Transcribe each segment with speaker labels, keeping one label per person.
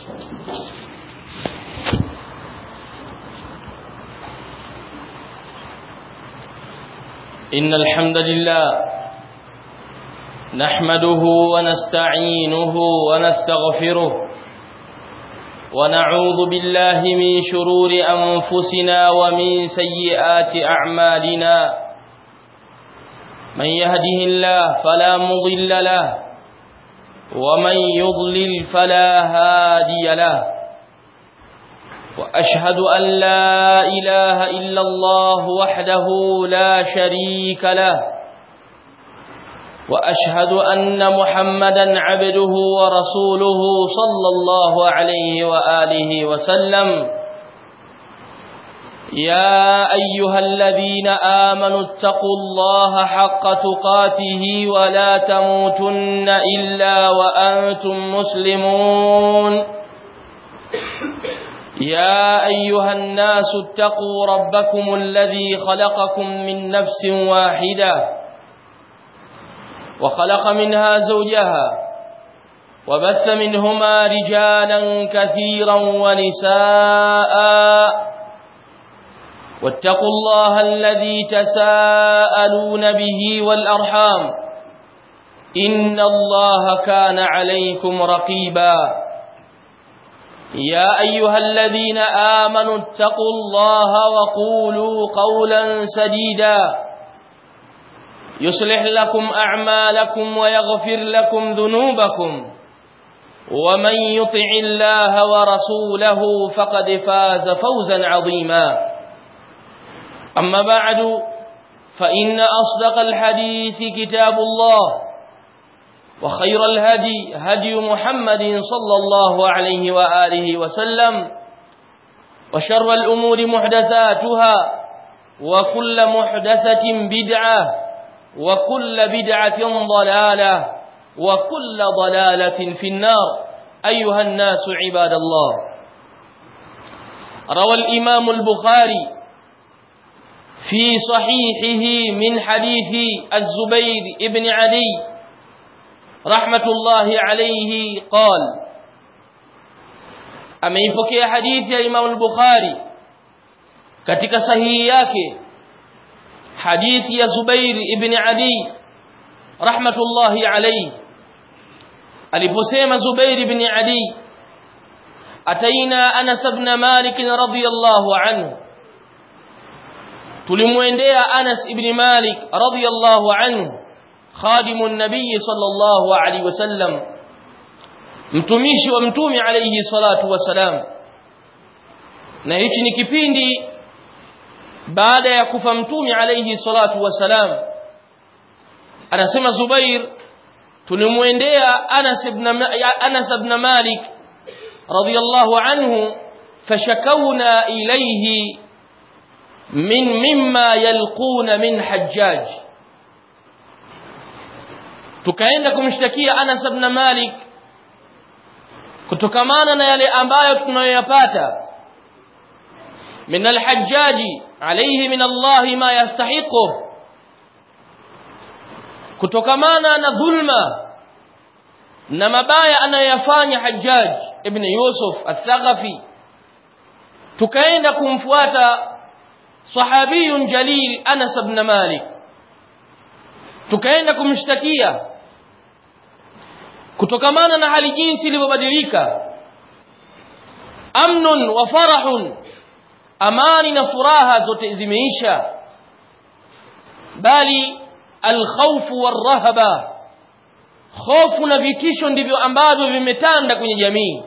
Speaker 1: إن الحمد لله نحمده ونستعينه ونستغفره ونعوذ بالله من شرور أنفسنا ومن سيئات أعمالنا من يهده الله فلا مضل له ومن يضلل فلا هادي له وأشهد أن لا إله إلا الله وحده لا شريك له وأشهد أن محمدا عبده ورسوله صلى الله عليه وآله وسلم يا أيها الذين آمنوا اتقوا الله حق تقاته ولا تموتن إلا وأنتم مسلمون يا أيها الناس اتقوا ربكم الذي خلقكم من نفس واحدة وخلق منها زوجها وبث منهما رجالا كثيرا ونساء واتقوا الله الذي تساءلون به والأرحام إن الله كان عليكم رقيبا يا أيها الذين آمنوا اتقوا الله وقولوا قولا سديدا يصلح لكم أعمالكم ويغفر لكم ذنوبكم ومن يطع الله ورسوله فقد فاز فوزا عظيما أما بعد فإن أصدق الحديث كتاب الله وخير الهدي هدي محمد صلى الله عليه وآله وسلم وشر الأمور محدثاتها وكل محدثة بدعة وكل بدعة ضلالة وكل ضلالة في النار أيها الناس عباد الله روى الإمام البخاري في صحيحه من حديث الزبير ابن علي رحمة الله عليه قال ameipokea hadithi ya Imam al-Bukhari katika sahihi yake hadithi ya Zubair ibn Ali rahmatullahi alayhi aliposema Zubair ibn Ali ataina Anas ibn Malik radhiyallahu anhu tulimwendea Anas ibn Malik radhiyallahu anhu خادم النبي صلى الله عليه وسلم mtumishi wa mtume alayhi salatu wasalam na hichi ni kipindi baada ya kufa mtume alayhi salatu wasalam anasema Zubair tulimwendea Anas ibn Anas ibn Malik radiyallahu anhu fashakawna ilayhi min mimma yalquna min hajjaj tukaenda kumshtakia Anas ibn Malik kutokamana na yale ambayo tunayoyapata min alhajjaji alayhi min Allah ma yastahiqu kutokamana na dhulma na mabaya anayoyafanya Hajjaj ibn Yusuf al-Thaqafi tukaenda kumfuata sahabiyun jalil Anas ibn Malik tukaenda kumshtakia kutokamana na hali jinsi ilivyobadilika amnun wa farahun amani na furaha zote zimeisha bali alkhawfu warahaba hofu na vitisho ndivyo ambavyo vimetanda kwenye jamii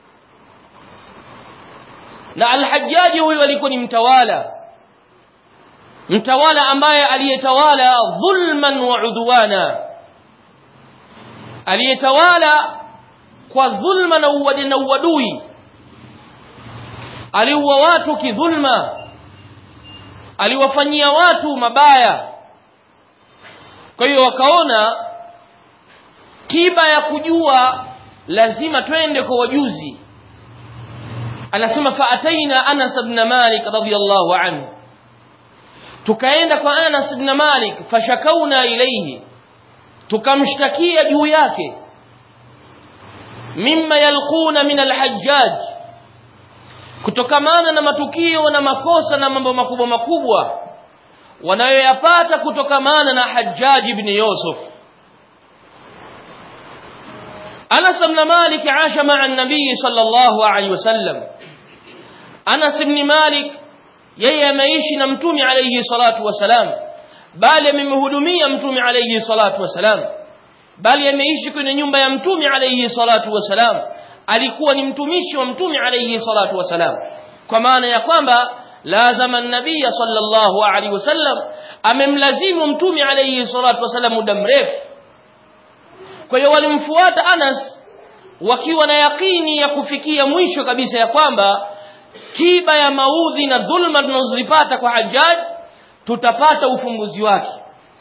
Speaker 1: na alhajaji huyu alikuwa ni mtawala mtawala ambaye aliyetawala dhulman wa udwana aliyetawala kwa dhulma na uwadi na uadui aliua watu kidhulma aliwafanyia watu mabaya kwa hiyo wakaona tiba ya kujua lazima twende kwa wajuzi anasema faataina Anas ibn Malik radhiyallahu anhu tukaenda kwa Anas ibn Malik fashakauna ilayhi tukamshtakia juu yake mimma yalquna min alhajjaj kutokamana na matukio na makosa na mambo makubwa makubwa wanayoyapata kutokamana na Hajjaj ibn Yusuf Anas ibn Malik aasha ma'a an-nabii sallallahu alayhi wasallam Anas ibn Malik yeye ameishi na mtume alayhi salatu wasalam bali amemhudumia mtume alayhi salatu wasalam bali ameishi kwenye nyumba ya mtume alayhi salatu wasalam alikuwa ni mtumishi wa mtume alayhi salatu wasalam kwa maana ya kwamba lazama an-nabiy sallallahu alayhi wasallam amemlazimu mtume alayhi salatu wasalam muda mrefu kwa hiyo walimfuata Anas wakiwa na yakini ya kufikia mwisho kabisa ya kwamba tiba ya maudhi na dhulma tunazozipata kwa Hajjaj tutapata ufumbuzi wake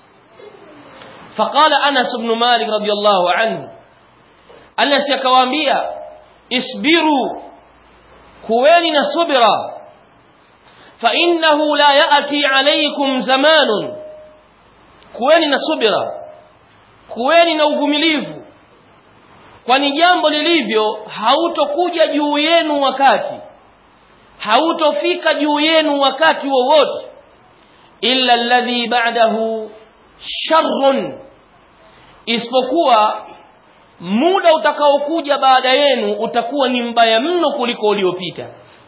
Speaker 1: faqala Anas ibn Malik radiyallahu anhu Anas akawaambia isbiru kuweni na subira fa innahu la ya'ti alaykum zamanun kuweni na subira kuweni na uvumilivu kwani jambo lilivyo hautokuja juu yenu wakati hautofika juu yenu wakati wowote illa alladhi ba'dahu sharrun isipokuwa muda utakaokuja baada yenu utakuwa ni mbaya mno kuliko uliopita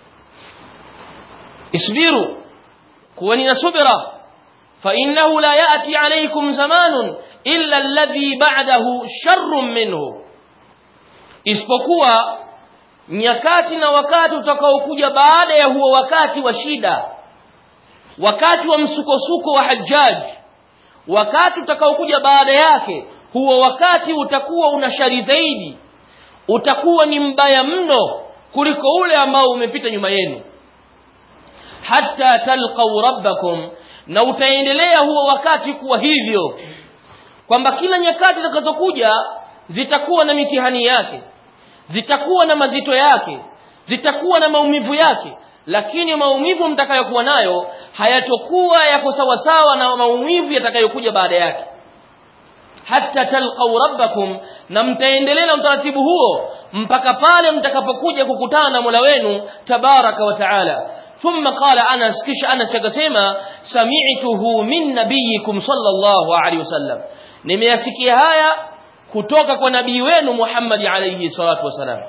Speaker 1: isbiru kuweni na subira فإنه لا يأتي عليكم زمان إلا الذي بعده شر منه isipokuwa nyakati na wakati utakaokuja baada ya huo wakati wa shida wakati wa msukosuko wa Hajjaj wakati utakaokuja baada yake huo wakati utakuwa una shari zaidi utakuwa ni mbaya mno kuliko ule ambao umepita nyuma yenu hatta talqau rabbakum na utaendelea huo wakati kuwa hivyo kwamba kila nyakati zitakazokuja zitakuwa na mitihani yake zitakuwa na mazito yake zitakuwa na maumivu yake lakini maumivu mtakayokuwa nayo hayatokuwa yako sawasawa na maumivu yatakayokuja baada yake hata talqau rabbakum na mtaendelea na utaratibu huo mpaka pale mtakapokuja kukutana na Mola wenu tabaraka wa taala ثم قال أنس كش أنس يقسم سمعته من نبيكم صلى الله عليه وسلم نمياسكي هايا kutoka kwa nabii wenu Muhammad alayhi salatu wasalam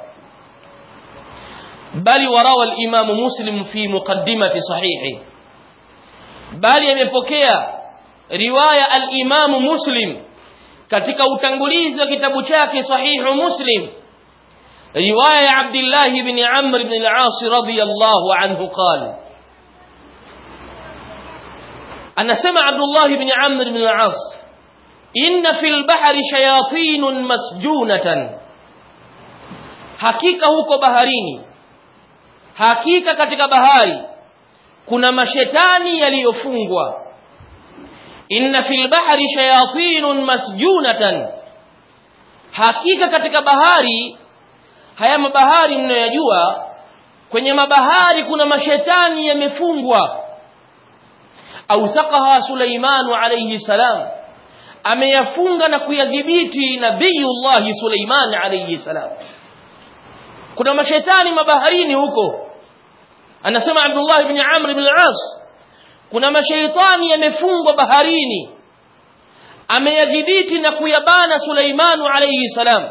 Speaker 1: bali warawa al-Imam Muslim fi muqaddimati sahihi bali amepokea riwaya al-Imam Muslim katika utangulizi wa kitabu chake sahihu Muslim رواية عبد الله بن عمرو بن العاص رضي الله عنه قال أنا سمع عبد الله بن عمرو بن العاص إن في البحر شياطين مسجونة hakika huko baharini hakika katika bahari kuna mashetani yaliyofungwa inna fil bahri shayatinun masjunatan hakika katika bahari haya mabahari mnayoyajua kwenye mabahari kuna mashetani yamefungwa authaqaha Suleimanu alayhi salam ameyafunga na kuyadhibiti nabiyullah Suleiman alayhi salam kuna mashetani mabaharini huko anasema Abdullah ibn Amr ibn al-As kuna mashaitani yamefungwa baharini ameyadhibiti na kuyabana Suleimanu alayhi salam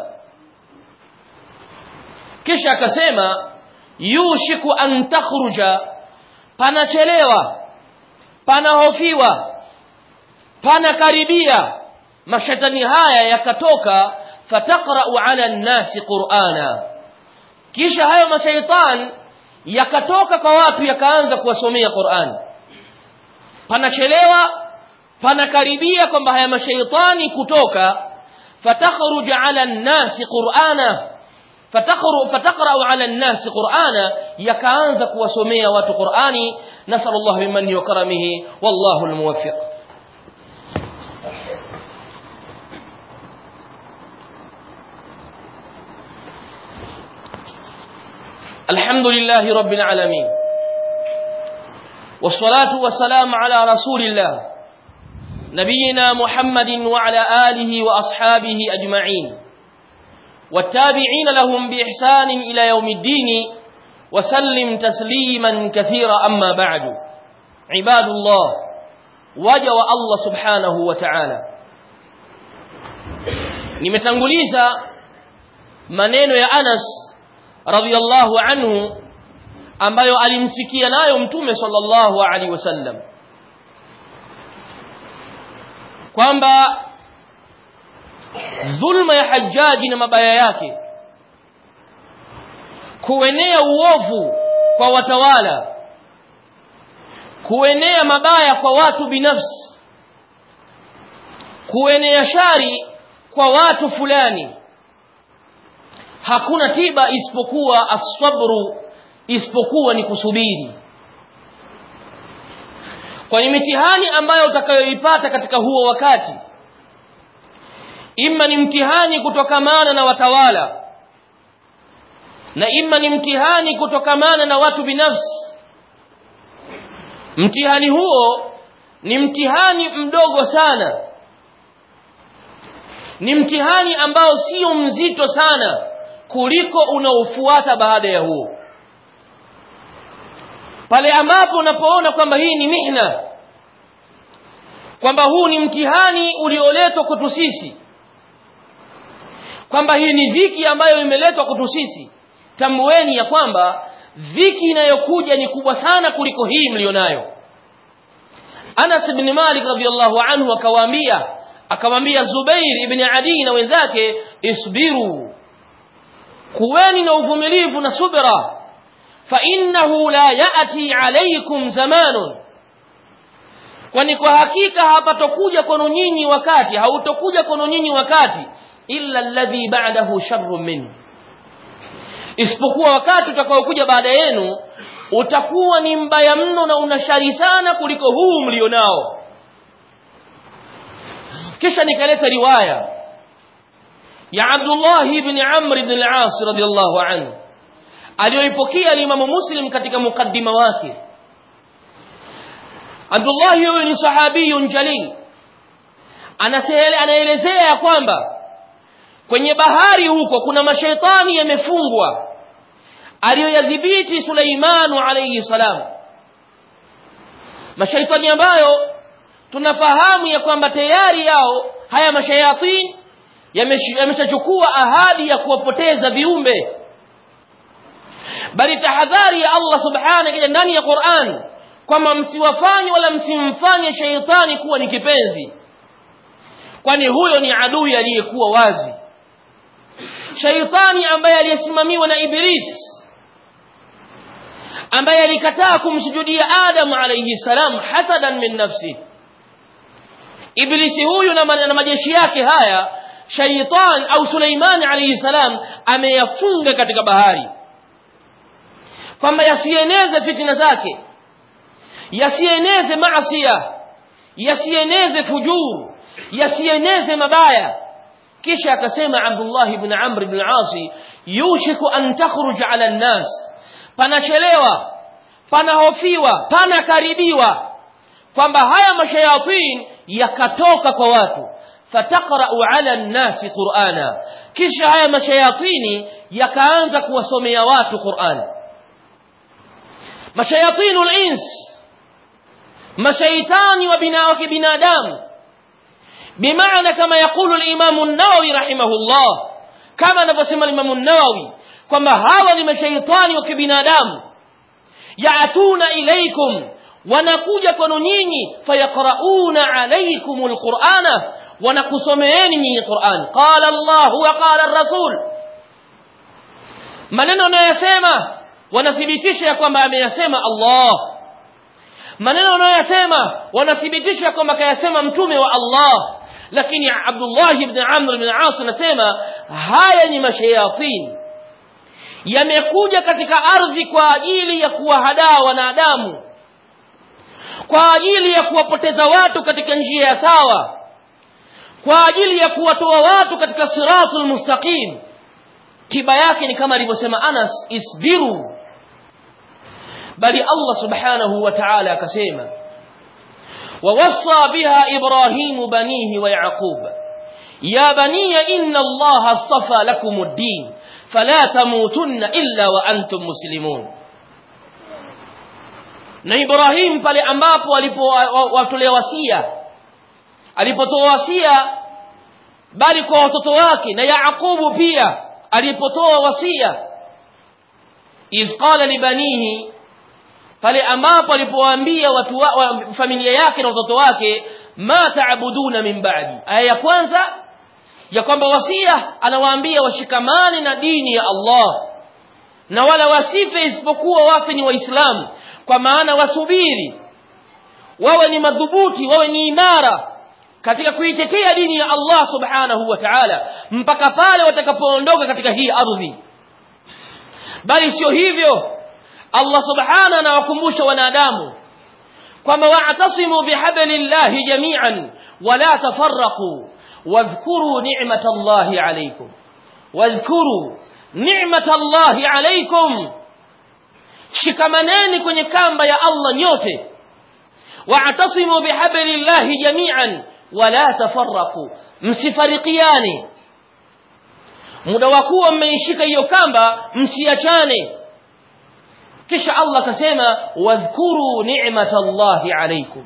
Speaker 1: kisha akasema yushiku an takhruja panachelewa panahofiwa panakaribia mashetani haya yakatoka fataqra'u 'ala an-nasi qur'ana kisha hayo mashaitan yakatoka kwa watu yakaanza kuwasomea Qur'an panachelewa panakaribia kwamba haya mashaitani kutoka fatakhruju 'ala an-nasi qur'ana فتقرأ فتقرأ على الناس قرآنا يكانز كوسميا وات قرآني نسأل الله بمنه وكرمه والله الموفق الحمد لله رب العالمين والصلاة والسلام على رسول الله نبينا محمد وعلى آله وأصحابه أجمعين والتابعين لهم بإحسان إلى يوم الدين وسلم تسليما كثيرا أما بعد عباد الله وجوى الله سبحانه وتعالى nimetanguliza maneno ya Anas radhiallahu anhu ambayo alimsikia nayo mtume sallallahu alaihi wasallam kwamba dhulma ya Hajjaji na mabaya yake kuenea uovu kwa watawala kuenea mabaya kwa watu binafsi kuenea shari kwa watu fulani hakuna tiba isipokuwa asabru isipokuwa ni kusubiri kwani mitihani ambayo utakayoipata katika huo wakati imma ni mtihani kutokamana na watawala na imma ni mtihani kutokamana na watu binafsi mtihani huo ni mtihani mdogo sana ni mtihani ambao sio mzito sana kuliko unaofuata baada ya huo pale ambapo unapoona kwamba hii ni mihna kwamba huu ni mtihani ulioletwa kwetu sisi kwamba hii ni dhiki ambayo imeletwa kwetu sisi tambueni ya kwamba dhiki inayokuja ni kubwa sana kuliko hii mlionayo Anas ibn Malik radhiyallahu anhu akawaambia akamwambia Zubair ibn Adi na wenzake isbiru kuweni na uvumilivu na subra fa innahu la yati alaykum zamanun kwani kwa hakika hapatokuja kwenu nyinyi wakati hautokuja kwenu nyinyi wakati illa alladhi ba'dahu sharrun minhu isipokuwa wakati utakaokuja baada yenu utakuwa ni mbaya mno na una shari sana kuliko huu mlionao kisha nikaleta riwaya ya Abdullah ibn Amr ibn al-As radiyallahu anhu aliyoipokea Imam Muslim katika mukaddima wake Abdullah huyo ni sahabiyun jalil anaelezea ya kwamba kwenye bahari huko kuna mashaitani yamefungwa aliyoyadhibiti Suleimanu alayhi salam mashaitani ambayo tunafahamu ya kwamba tayari yao haya mashayatin yameshachukua ahadi ya kuwapoteza viumbe bali tahadhari ya Allah subhanahu ndani ya Qur'an kwamba msiwafanye wala msimfanye shaitani kuwa ni kipenzi kwani huyo ni adui aliyekuwa wazi shaitani ambaye aliyesimamiwa na iblis ambaye alikataa kumsujudia Adam alayhi salam hasadan min nafsi iblisi huyu na, na majeshi yake haya shaitan au Suleiman alayhi salam ameyafunga katika bahari kwamba yasieneze fitina zake yasieneze maasia yasieneze fujuru yasieneze mabaya kisha akasema Abdullah ibn Amr ibn al-As yushiku an takhruj ala an-nas panachelewa panahofiwa panakaribiwa kwamba haya mashayatin yakatoka kwa watu fataqra'u ala an-nasi Qur'ana kisha haya mashayatini yakaanza kuwasomea watu Qur'an mashayatinul ins mashaitani wa binadamu بمعنى كما يقول الإمام النووي رحمه الله كما نفسم الإمام النووي كما هذا لما شيطان وكبنادام يأتون إليكم wanakuja kwenu nyinyi fayaqrauna alaykum alqur'ana wanakusomeeni nyinyi Qur'an qala Allah wa qala ar-rasul maneno anayosema wanathibitisha ya kwamba ameyasema Allah maneno anayosema wanathibitisha kwamba kayasema mtume wa Allah lakini Abdullah ibn Amr ibn As anasema haya ni mashayatin yamekuja katika ardhi kwa ajili ya kuwahadaa wanadamu kwa ajili ya kuwapoteza watu katika njia ya sawa kwa ajili ya kuwatoa watu katika siratul mustaqim tiba yake ni kama alivyosema Anas isbiru bali Allah subhanahu wa ta'ala akasema ووصى بها إبراهيم بنيه ويعقوب ya baniya inna allaha astafa lakum ad-din fala tamutunna illa wa antum muslimun na Ibrahim pale ambapo alipowatolea wasia alipotoa wasia bali kwa watoto wake na Yaqubu pia alipotoa wasia iz qala libanihi pale ambapo alipowaambia watu wa, wa, familia yake na watoto wake ma taabuduna min ba'di aya ya kwanza ya kwamba wasia anawaambia washikamane na dini ya Allah na wala wasife isipokuwa wafe ni waislamu kwa maana wasubiri wawe ni madhubuti wawe ni imara katika kuitetea dini ya Allah subhanahu wa ta'ala mpaka pale watakapoondoka katika hii ardhi bali sio hivyo Allah subhanahu anawakumbusha wanadamu kwamba wa'tasimu bihablillahi jami'an wala tafarraqu wadhkuru ni'matallahi alaykum wadhkuru ni'matallahi alaykum shikamaneni kwenye kamba ya Allah nyote wa'tasimu bihablillahi jami'an wala tafarraqu msifarikiane muda wa kuwa mmeishika hiyo kamba msiachane kisha Allah akasema wadhkuru ni'matallahi alaykum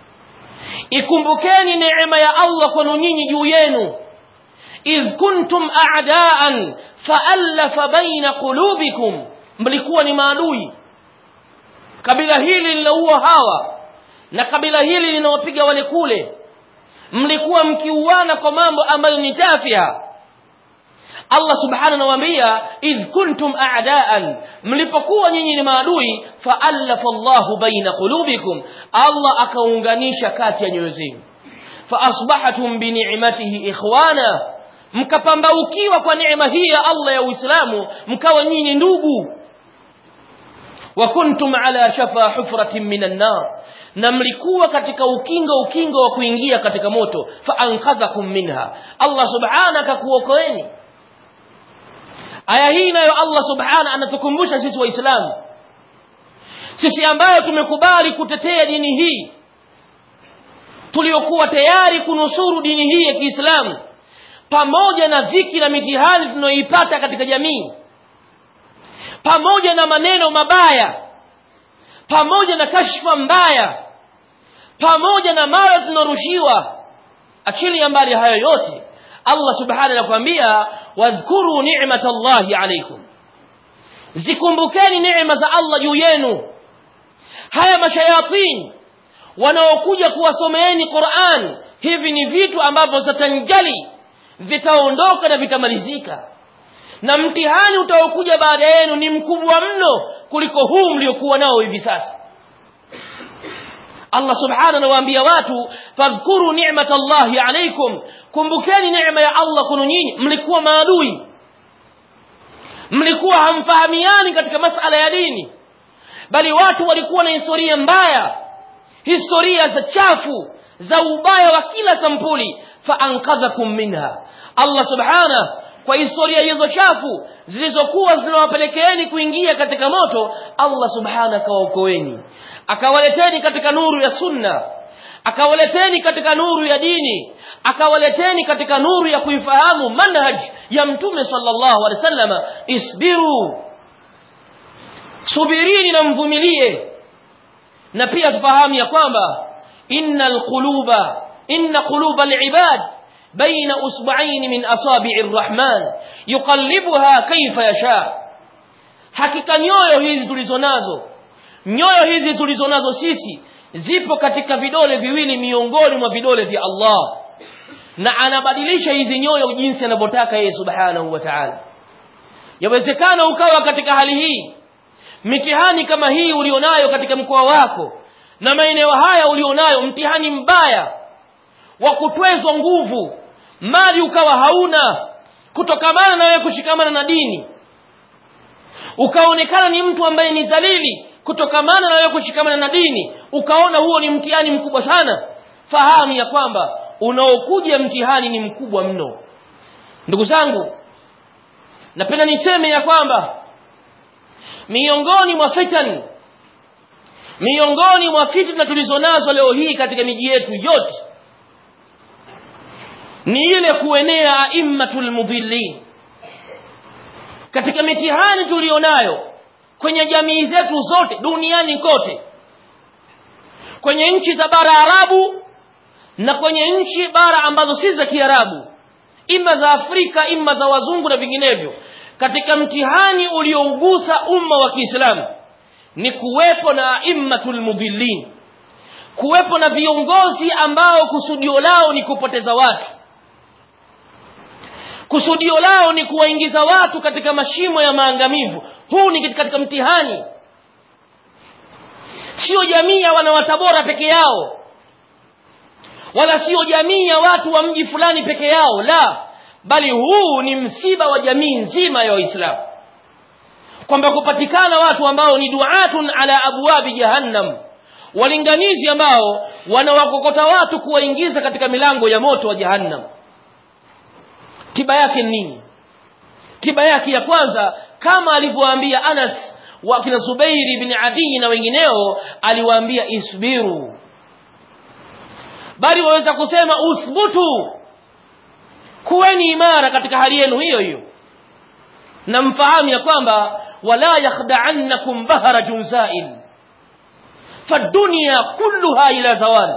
Speaker 1: ikumbukeni neema ya Allah kwenu nyinyi juu yenu idh kuntum a'daan fa'alafa baina qulubikum mlikuwa ni maadui kabila hili linaua hawa na kabila hili linawapiga wale kule mlikuwa mkiuana kwa mambo ambayo ni tafia Allah subhanahu anawaambia idh kuntum a'daan mlipokuwa nyinyi ni maadui fa'alafa Allahu baina qulubikum Allah akaunganisha kati ya nyoyo zenu fa asbahatum bi ni'matihi ikhwana mkapambaukiwa kwa neema hii ya Allah ya Uislamu mkawa nyinyi ndugu wa kuntum ala shafa hufratin minan nar na mlikuwa katika ukingo ukingo wa kuingia katika moto fa anqadhakum minha Allah subhanahu akakuokoeni aya hii nayo Allah subhanahu anatukumbusha sisi waislamu sisi ambayo tumekubali kutetea dini hii tuliokuwa tayari kunusuru dini hii ya Kiislamu pamoja na dhiki na mitihani tunayoipata katika jamii pamoja na maneno mabaya pamoja na kashfa mbaya pamoja na mara tunarushiwa achilia mbali hayo yote Allah subhanahu anakuambia wadhkuru ni'matallahi alaykum zikumbukeni neema za Allah juu yenu haya mashayatin wanaokuja kuwasomeeni Qur'an hivi ni vitu ambavyo zatanjali vitaondoka na vitamalizika na mtihani utaokuja baada yenu ni mkubwa mno kuliko huu mliokuwa nao hivi sasa Allah subhanahu anawaambia watu fadhkuru ni'matallahi alaykum kumbukeni neema ya Allah kwenu nyinyi mlikuwa maadui mlikuwa hamfahamiani katika masala ya dini bali watu walikuwa na historia mbaya historia za chafu za ubaya wa kila sampuli fa ankadhakum minha Allah subhanahu kwa historia hizo chafu zilizokuwa zinawapelekeeni kuingia katika moto Allah subhanahu akawaokoeni akawaleteni katika nuru ya sunna akawaleteni katika nuru ya dini akawaleteni katika nuru ya kuifahamu manhaj ya mtume sallallahu alaihi wasallam isbiru subirini na mvumilie na pia tufahamu ya kwamba innal quluba inna quluba alibad بين أصبعين من أصابع الرحمن يقلبها كيف يشاء hakika nyoyo hizi tulizonazo nyoyo hizi tulizonazo sisi zipo katika vidole viwili miongoni mwa vidole vya Allah na anabadilisha hizi nyoyo jinsi anavyotaka yeye subhanahu wa ta'ala yawezekana ukawa katika hali hii mitihani kama hii ulionayo katika mkoa wako na maeneo haya ulionayo mtihani mbaya wa kutwezwa nguvu mali ukawa hauna kutokamana na wewe kushikamana na dini ukaonekana ni mtu ambaye ni dhalili kutokamana na wewe kushikamana na dini ukaona huo ni mtihani mkubwa sana fahamu ya kwamba unaokuja mtihani ni mkubwa mno ndugu zangu napenda niseme ya kwamba miongoni mwa fitani miongoni mwa fitna tulizonazo leo hii katika miji yetu yote ni ile kuenea aimmatul mudhillin katika mitihani tulionayo kwenye jamii zetu zote duniani kote kwenye nchi za bara arabu na kwenye nchi bara ambazo si za kiarabu ima za afrika ima za wazungu na vinginevyo katika mtihani uliougusa umma wa kiislamu ni kuwepo na aimmatul mudhillin kuwepo na viongozi ambao kusudio lao ni kupoteza watu kusudio lao ni kuwaingiza watu katika mashimo ya maangamivu huu ni katika mtihani sio jamii ya wanawatabora peke yao wala sio jamii ya watu wa mji fulani peke yao la bali huu ni msiba wa jamii nzima ya waislamu kwamba kupatikana watu ambao ni duatun ala abwabi jahannam walinganizi ambao wanawakokota watu kuwaingiza katika milango ya moto wa jahannam tiba yake nini tiba yake ya kwanza kama alivyowaambia anas wa kina zubairi bin adii na wengineo aliwaambia isbiru bali waweza kusema uthbutu kuweni imara katika hali yenu hiyo hiyo na mfahamu ya kwamba wala yakhdaannakum bahara junzail fadunia kulluha ila zawal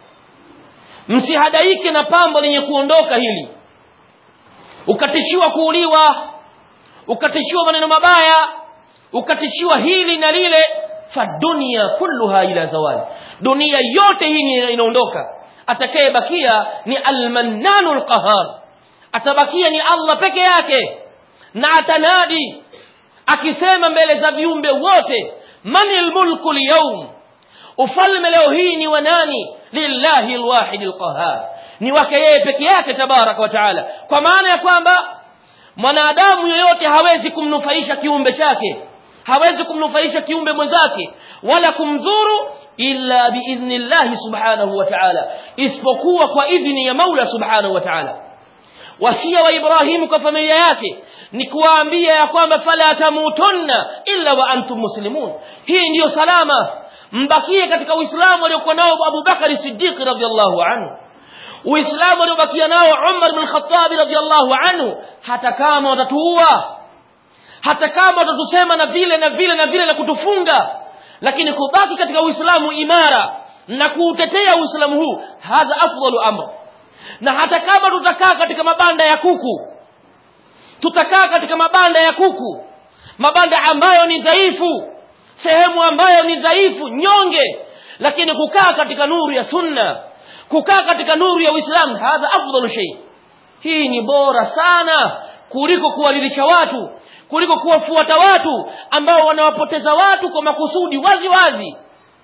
Speaker 1: msihadaike na pambo lenye kuondoka hili ukatishiwa kuuliwa ukatishiwa maneno mabaya ukatishiwa hili na lile fadunia kulluha ila zawal dunia yote hii inaondoka atakayebakia ni almannanu lqahar atabakia ni allah peke yake na atanadi akisema mbele za viumbe wote mani lmulku lyaum ufalme leo hii ni wa nani lillahi lwahidi lqahar ni wake yeye peke yake tabaraka wa taala kwa maana ya kwamba mwanadamu yoyote hawezi kumnufaisha kiumbe chake hawezi kumnufaisha kiumbe mwenzake wala kumdhuru illa biidhni llahi subhanahu wa taala isipokuwa kwa idhni ya maula subhanahu wa taala wasia wa ibrahimu kwa familia yake ni kuwaambia ya kwamba fala tamutunna illa wa antum muslimun hii ndiyo salama mbakie katika uislamu aliokuwa nao abubakari sidiqi radiallahu anhu uislamu aliobakia nao umar bn khatabi radiallahu anhu hata kama watatuua hata kama watatusema na vile na vile na vile na kutufunga lakini kubaki katika uislamu imara na kuutetea uislamu huu hadha afdalu amr na hata kama tutakaa katika mabanda ya kuku tutakaa katika mabanda ya kuku mabanda ambayo ni dhaifu sehemu ambayo ni dhaifu nyonge lakini kukaa katika nuru ya sunna kukaa katika nuru ya uislamu hadha afdalu shay hii ni bora sana kuliko kuwalilisha watu kuliko kuwafuata watu ambao wanawapoteza watu kwa makusudi wazi wazi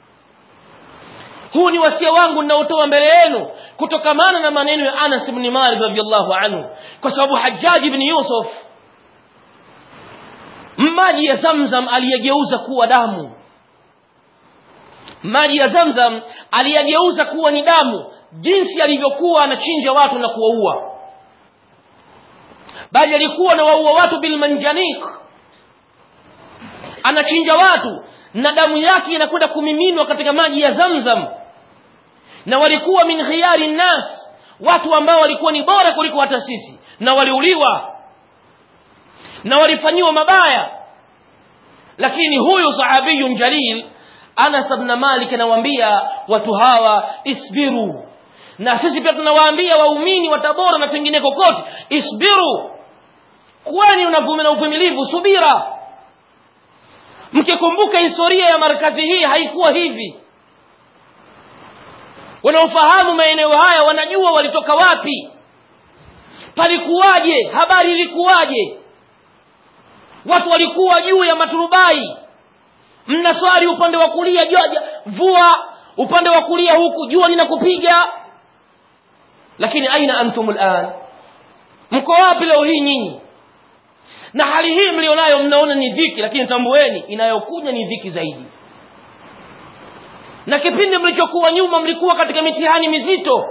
Speaker 1: huu ni wasia wangu ninaotoa mbele yenu kutokamana na maneno ya anas bni malik radiallahu anhu kwa sababu hajaji bni yusuf maji ya zamzam aliyegeuza kuwa damu maji ya zamzam aliyegeuza kuwa ni damu jinsi alivyokuwa anachinja watu na kuwaua bali alikuwa na waua watu bilmanjanik anachinja watu na damu yake inakwenda kumiminwa katika maji ya zamzam na walikuwa min khiyari nnas watu ambao walikuwa ni bora kuliko hata sisi na waliuliwa na walifanyiwa mabaya lakini huyu sahabiyun jalil anas bna malik anawaambia watu hawa isbiru na sisi pia tunawaambia waumini wa tabora na pengine kokote isbiru kwani na uvumilivu subira mkikumbuka historia ya markazi hii haikuwa hivi wanaofahamu maeneo haya wanajua walitoka wapi palikuwaje habari ilikuwaje watu walikuwa juu ya maturubai mnaswari upande wa kulia jua vua upande wa kulia huku jua linakupiga lakini aina antum lan mko wapi leo hii nyinyi na hali hii mlionayo mnaona ni dhiki lakini tambueni inayokuja ni dhiki zaidi na kipindi mlichokuwa nyuma mlikuwa katika mitihani mizito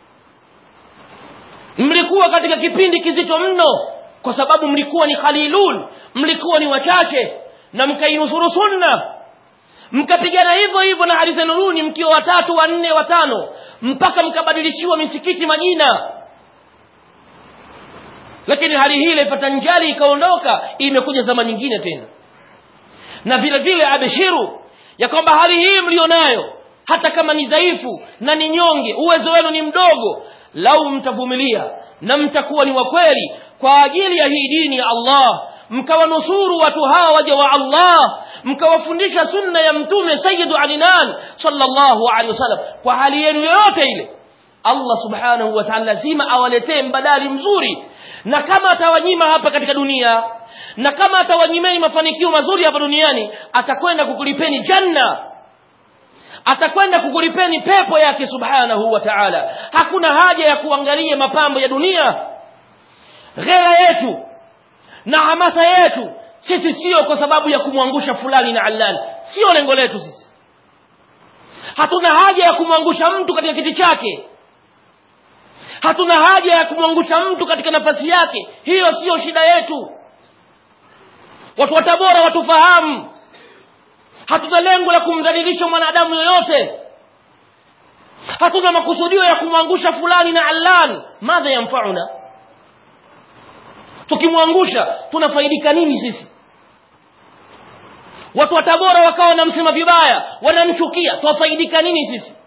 Speaker 1: mlikuwa katika kipindi kizito mno kwa sababu mlikuwa ni khalilun mlikuwa ni wachache na mkainusuru sunna mkapigana hivyo hivyo na hali zenu runi mkiwa watatu wanne watano mpaka mkabadilishiwa misikiti majina lakini hali hii ilipata njali ikaondoka imekuja zama nyingine tena na vile vile abeshiru ya kwamba hali hii mlionayo hata kama ni dhaifu na ni nyonge uwezo wenu ni mdogo lau mtavumilia na mtakuwa ni wakweli kwa ajili ya hii dini ya allah mkawanusuru watu hawa waja wa allah mkawafundisha sunna ya mtume sayidu adinan sallallahu alaihi wasallam kwa hali yenu yoyote ile allah subhanahu wa taala lazima awaletee mbadali mzuri na kama atawanyima hapa katika dunia na kama atawanyimeni mafanikio mazuri hapa duniani atakwenda kukulipeni janna atakwenda kukulipeni pepo yake subhanahu wa taala hakuna haja ya kuangalia mapambo ya dunia ghera yetu na hamasa yetu sisi sio kwa sababu ya kumwangusha fulani na allani sio lengo letu sisi hatuna haja ya kumwangusha mtu katika kiti chake hatuna haja ya kumwangusha mtu katika nafasi yake hiyo siyo shida yetu watu wa tabora watufahamu hatuna lengo la kumdhalilisha mwanadamu yoyote hatuna makusudio ya kumwangusha fulani na allan madha yamfauna tukimwangusha tunafaidika nini sisi watu wa tabora wakawa wanamsema vibaya wanamchukia twafaidika nini sisi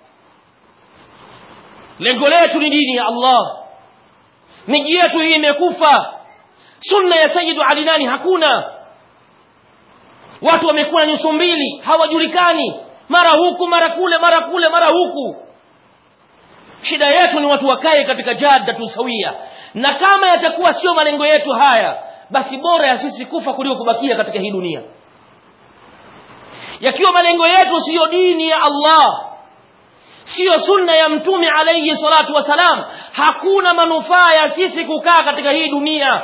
Speaker 1: lengo letu ni dini ya allah miji yetu hii imekufa sunna ya sayidu alinani hakuna watu wamekuwa na nyuso mbili hawajulikani mara huku mara kule mara kule mara huku shida yetu ni watu wakae katika jada tusawia na kama yatakuwa sio malengo yetu haya basi bora ya sisi kufa kuliko kubakia katika hii dunia yakiwa malengo yetu siyo dini ya allah siyo sunna ya mtume alaihi salatu wassalam hakuna manufaa ya sisi kukaa katika hii dunia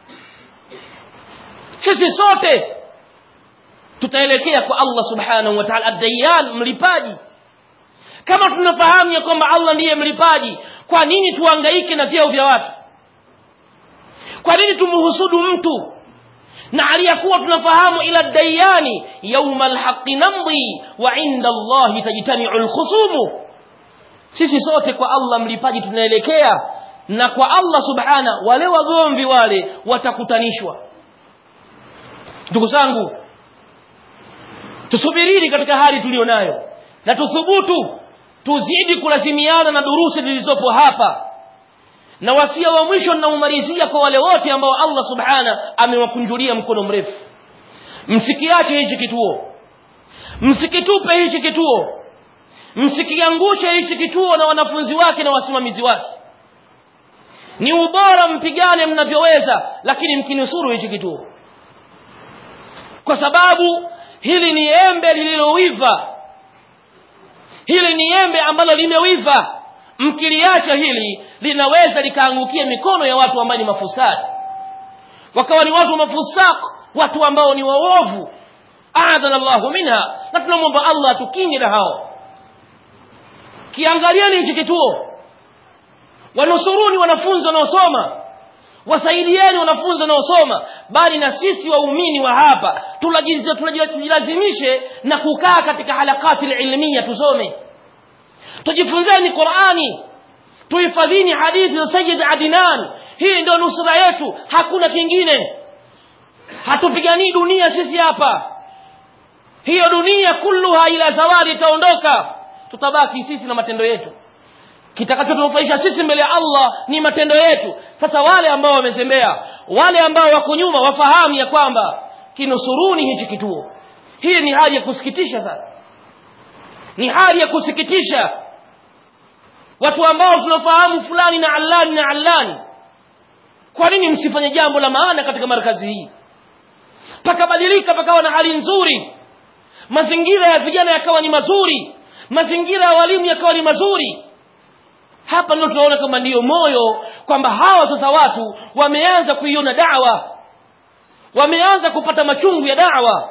Speaker 1: sisi sote tutaelekea kwa allah subhanahu wa taala addayan mlipaji kama tunafahamu ya kwamba allah ndiye mlipaji kwa nini tuangaike na vyeo vya watu kwa nini tumhusudu mtu na aliyakuwa tunafahamu ila dayani yauma lhaqi namdi wa inda allahi tajtamiu lkhusumu sisi sote kwa allah mlipaji tunaelekea na kwa allah subhana wale wagomvi wale watakutanishwa ndugu zangu tusubirini katika hali tuliyo nayo na tuthubutu tuzidi kulazimiana na durusi zilizopo hapa na wasia wa mwisho ninaumalizia kwa wale wote ambao allah subhana amewakunjulia mkono mrefu msikiache hichi kituo msikitupe hichi kituo msikiangushe hichi kituo na wanafunzi wake na wasimamizi wake ni ubora mpigane mnavyoweza lakini mkinusuru hichi kituo kwa sababu hili ni embe lililowiva hili ni embe ambalo limewiva mkiliacha hili linaweza likaangukia mikono ya watu ambao ni mafusadi wakawa ni watu mafusak watu ambao ni waovu adhana llahu minha na tunamwomba allah atukinge na hao kiangalieni hichi kituo wanusuruni wanafunzi wanaosoma wasaidieni wanafunzi wanaosoma bali na sisi waumini wa hapa tujilazimishe na kukaa katika halakati lilmia tusome tujifunzeni qurani tuhifadhini hadithi za sayid adinan hii ndio nusura yetu hakuna kingine hatupiganii dunia sisi hapa hiyo dunia kulluha ila zawadi itaondoka tutabaki sisi na matendo yetu kitakachotunufaisha sisi mbele ya allah ni matendo yetu sasa wale ambao wamezembea wale ambao wako nyuma wafahamu ya kwamba kinusuruni hichi kituo hii ni hali ya kusikitisha sana ni hali ya kusikitisha watu ambao tunafahamu fulani na allani na allani kwa nini msifanye jambo la maana katika markazi hii pakabadilika pakawa na hali nzuri mazingira ya vijana yakawa ni mazuri mazingira ya walimu yakawa ni mazuri hapa ndio tunaona kwamba ndiyo moyo kwamba hawa sasa watu wameanza kuiona dawa wameanza kupata machungu ya dawa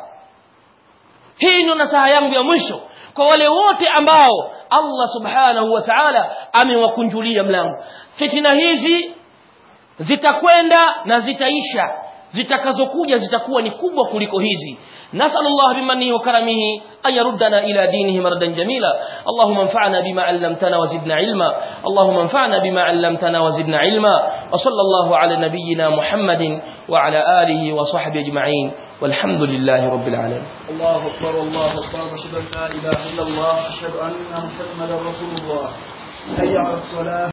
Speaker 1: hii ndio nasaha yangu ya mwisho kwa wale wote ambao allah subhanahu wa taala amewakunjulia mlango fitina hizi zitakwenda na zitaisha zitakazokuja zitakuwa ni kubwa kuliko hizi nasallallahu bimanihi wa karamihi an yaruddana ila dinihi maradan jamila allahumma anfa'na bima 'allamtana wa zidna ilma allahumma anfa'na bima 'allamtana wa zidna ilma wa sallallahu ala nabiyyina muhammadin wa ala alihi wa sahbihi ajma'in والحمد لله رب العالمين
Speaker 2: الله أكبر الله أكبر أشهد أن لا إله إلا الله أشهد أن محمدا رسول الله حي على الصلاة